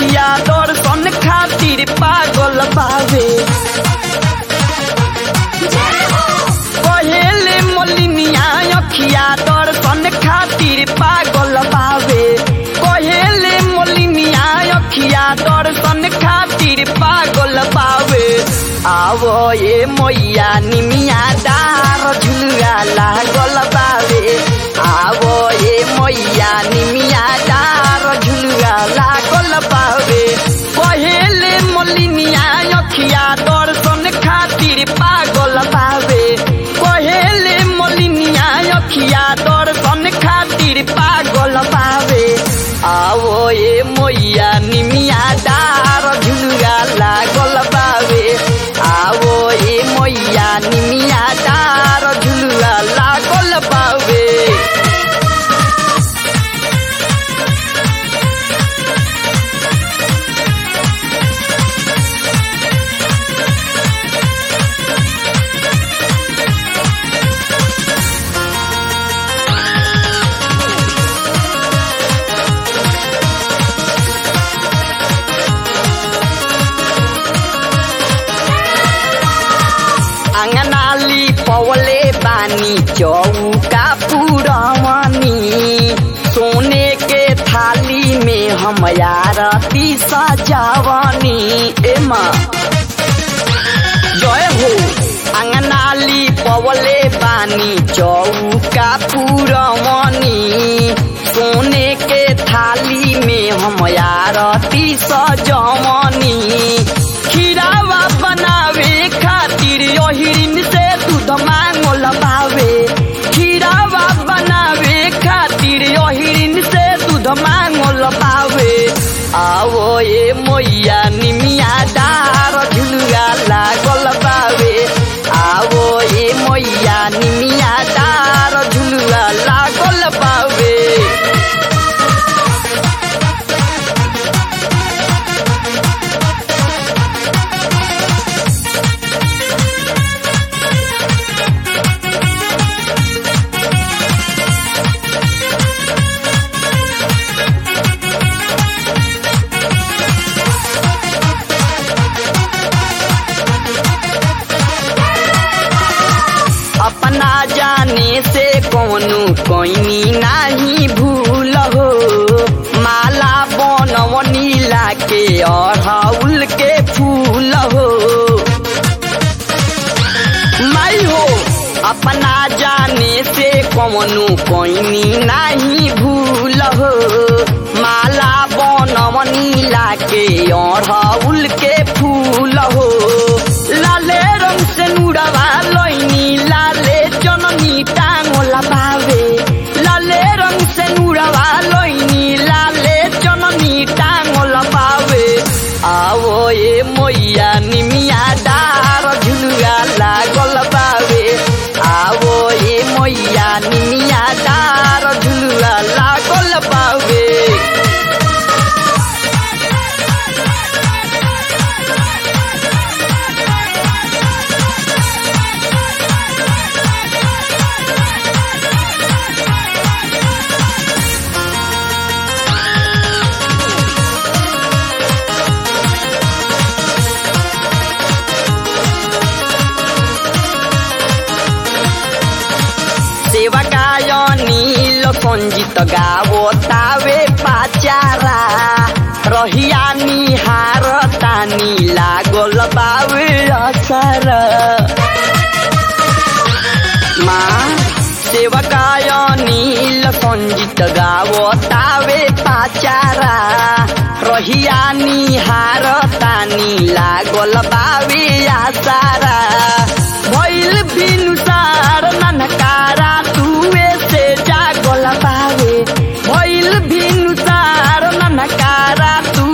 अखिया दर्शन खातिर पागल बावे कहेले मलिनिया अखिया दर्शन खातिर पागल बावे कहेले मलिनिया अखिया दर्शन खातिर पागल बावे आवो ये मैया निमिया डार झुलुआ लागल बावे आवो ये मैया निमिया डार झुलुआ लागल बावे कहेले मलिनिया अखिया दर्शन खातिर पागल बावे कहेले मलिनिया अखिया दर्शन खातिर पागल बावे आवो ये मैया निमिया डार झुलुआ लागल बावे आवो ये मैया निमिया डार झुलुआ लागल बावे आंगनाली पवले बानी चौका पुरवनी सोने के थाली में हम आरती सजावनी एमा जय हो आंगनाली पवले बानी चौका पुरवनी सोने के थाली में हम आरती सजवनी खीरावा बनावे खातिर ओहिरिन से दूध मांगल बावे खीरावा बनावे खातिर ओहिरिन से दूध मांगल बावे आवो ये मैया निमिया डार झुलुआ लागल बावे आवो ये मैया निमिया डार झुलुआ लागल बावे अपना जाने से कौनु कोइनी नाही भूल हो माला बनवनी लाके अड़हुल के फूल हो माई हो अपना जाने से कौनु कोइनी नाही भूल हो माला बनवनी लाके अड़हुल के फूल हो लाले रंग से नुड़वा लैनी लाले जननी टांगोला बावे लाले रंग से नुड़वा लैनी लाले जननी टांगोला बावे आवो ये मैया निमिया डार झुलुआ लागल बावे आवो ये मैया निमिया डार झुलुआ लागल बावे सेवकाय नील सञ्जित गावो तावे पाचारा रहिया निहार तानी लागल बावे असर मा सेवकाय नील सञ्जित गावो तावे पाचारा रहिया निहार तानी लागल बावे आसारा भइल बिनुसार ननकारा तुवे से जागल बावे भइल बिनुसार ननकारा तू